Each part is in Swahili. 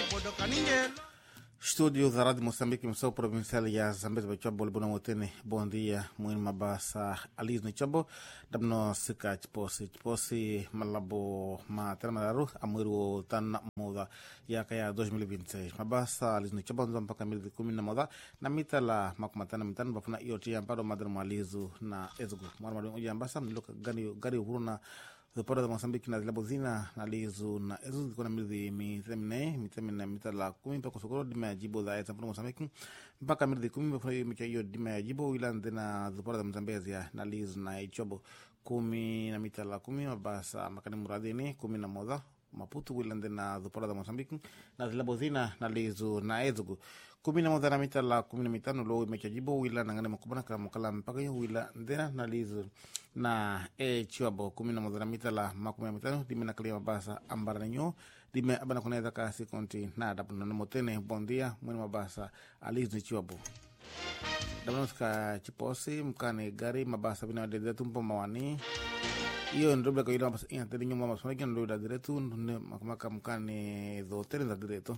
Estúdio da Rádio Moçambique, emissão provincial ya Zambezi Bachabo, Libuna Motene, bom dia, muito mabasa, Aliz no Chabo, dabno sika chiposi, chiposi malabo matera madaru, amuru tan moda ya kaya 2026. Mabasa, Aliz no Chabo, nzamba mpaka milizi kumi na moda, na mita la makumatana mitano, bafuna iyo tia mpado madara mwalizu na ezgu. Mwana madu uja ambasa, mniloka gani, gari uhuru na zipora za Mosambiki na zilabu zina na lizu na ezo ziko na miridhi mitemine mitemine mita la kumi mpaka sokoro dima ya jibo za eza mpaka Mosambiki mpaka miridhi kumi mpaka micha hiyo dima ya jibo ila ndena zipora za Mzambezi ya na lizu na ichobo kumi na mita la kumi mabasa makani muradhini kumi na moja Maputo wilande na zupora za Mosambiki na zilabu zina na lizu na ezugu kumi na moja na mita la kumi na mitano lo imecha jibo wila nangane makubana kala mukala mpaka yo wila ndena na lizu na e chiwabo kumi na moja na mita la makumi na mitano dime na kalia mabasa ambara nyo dime abana kunaweza kasi konti na adapu na motene bondia mwene mabasa alizu ni chiwabo damanska chiposi mkane gari mabasa bina wadede tumpo mawani iyo ndobe ka ila ina tedi nyuma masonaki ndo da direto ne makamaka mkane do tere da direto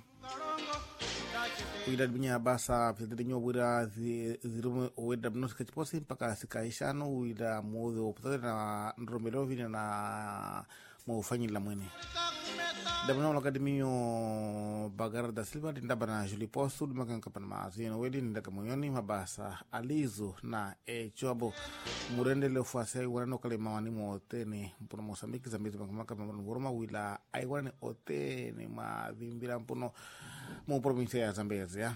kuida binya basa pete nyo wira zirume weda bnos ka chiposi mpaka sikaishano wida modho putade na ndromero vina na mo fanyi la mwene dabana la kadimio bagar da silva dinda bana juli postu dima kan kapan ma zino wedi ninda kamoyoni mabasa alizo na e chobo murende le fuase wana kale mawani mo tene mpuno mosambiki zambizi makamaka mamano goroma wila ai wana otene ma dhimbira mpuno mo provincia ya zambezi ya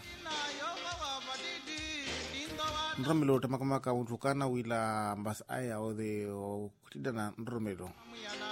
ndromelo tamakamaka utukana wila mbasa aya ode kutida na ndromelo